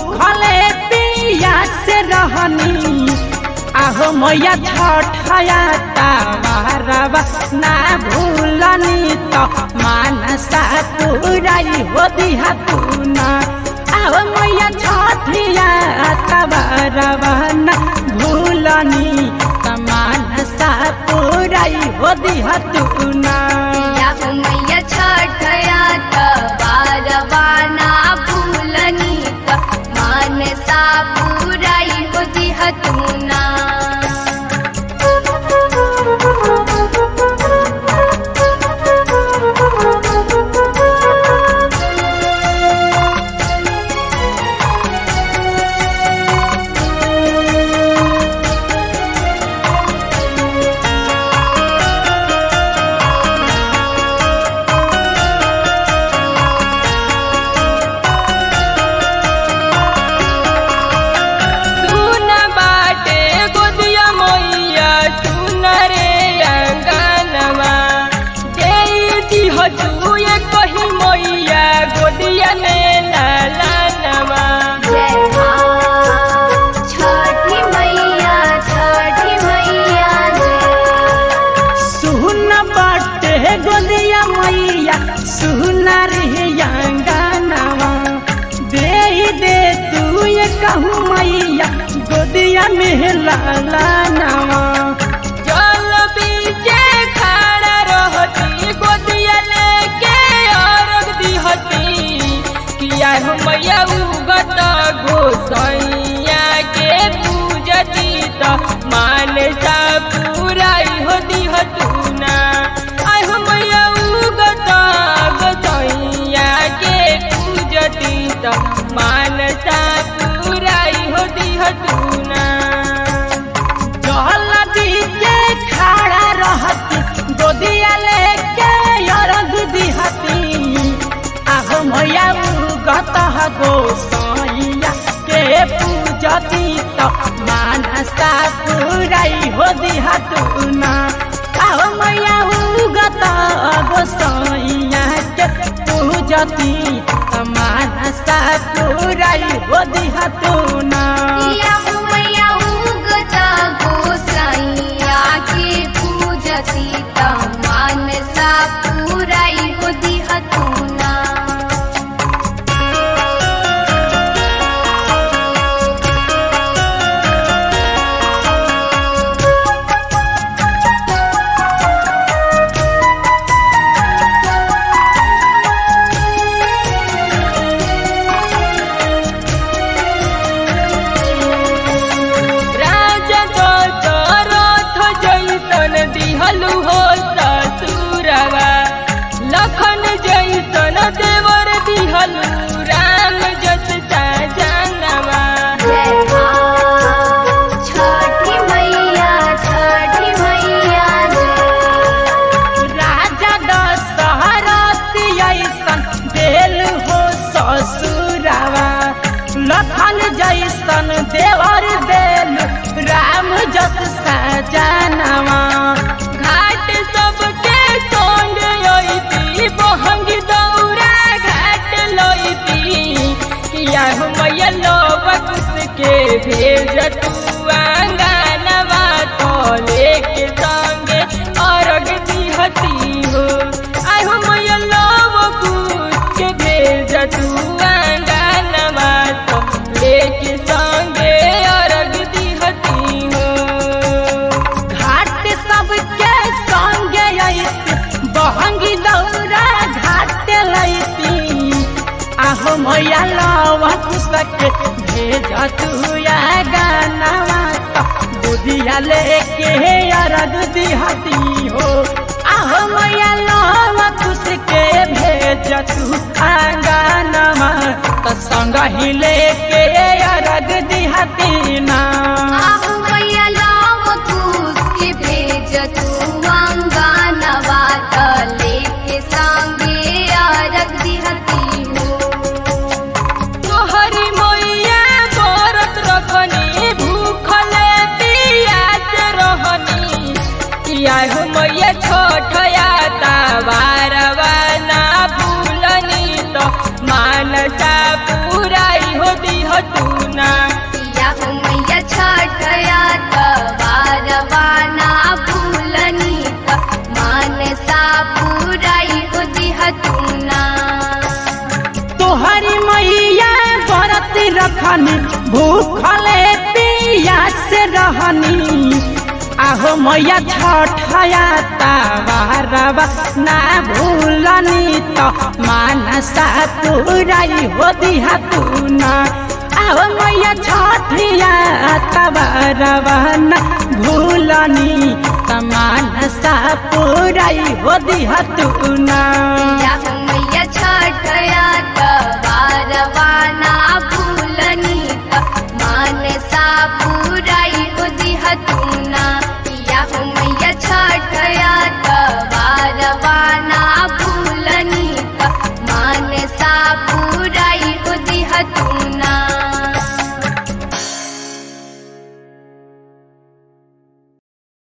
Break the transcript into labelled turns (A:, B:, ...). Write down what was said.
A: भूखले पिया से रहनी आहो मैया छठया तावारवा ना भूलनी तो मानसा तुराई हो दिहा तू ना आहो मैया छठिया तावारवा ना भूलनी तो मानसा तुराई हो दिहा तू ना
B: या मैया छठया बारवाना भूलनी त मानसा पुराई होती हतुना
C: सुन बाटे गोदिया मैया सुन रे अंगनवा देती हो तू ये कही मैया गोदिया में लालनवा
B: जय माँ छठी मैया छठी मैया जय
A: सुन बाटे गोदिया मैया सुन रे अंगनवा दे दे तू ये कहूँ मैया गोदिया में लाला नवा
C: जल बीचे खड़ा रहती गोदिया लेके अर्घ दिहती किया हो मैया उगत गोसैया के पूजती त मानसा पुराई हो दिहतू ना आय हो मैया उगत गोसैया के पूजती त मानसा पुराई हो दिहतू ना
A: जल बीचे खड़ा रहती गोदिया लेके अर्घ दिहती आहो मैया उगत गोसैया के पूजती तो मानसा पुराई हो दिहतू ना आहो मैया उगत गोसैया के पूजती तो मानसा पुराई हो दिहतू ना
B: या मैया उगत गोसाइया के पूजती त मानसा पुराई होती हतुना
C: राजा दशरथ जैसन दिहलु हो ससुरवा लखन जैसन देवर दिहलु राम जस सजनवा
B: जय माँ छठी मैया छठी मैया जय
A: राजा दशहरथ ऐसन देल हो ससुरावा लखन जैसन देवर देल राम जस सजनवा
C: घाट सबके सोंड अइती बहंग दौरा घाट लइती किया हो मैया लोब के भेज तू अंगनवा तो लेके संगे अर्घ दिहती हो आय हो मैया लोब के भेज तू अंगनवा तो लेके संगे अर्घ दिहती हो
A: घाट सबके संगे अइती बहंगी दौरा घाट लैती आहो मैया लवा कुसके भेज तू या गानवा तो बुधिया लेके अरग दिहती हो आहो मैया लवा कुसके भेज तू आंगनवा तो संग ही लेके अरग दिहती ना
B: आहु मैया लाव कूस के भेज तू अंगनवा त लेके संगे अरग दिहती हो
C: तोहरी मैया व्रत रखनी भूखले पियास रहनी किया हो मैया छोटया तावारवा ना भूलनी तो मानसा पुराई हो दिह
A: रहनी भूखले पियास रहनी आहो मैया छठया तावारवा ना भूलनी तो मानसा पुराई हो दिहा तू ना आहो मैया छठिया तावारवा ना भूलनी तो मानसा पुराई हो दिहा तू ना
B: या हो मैया छठया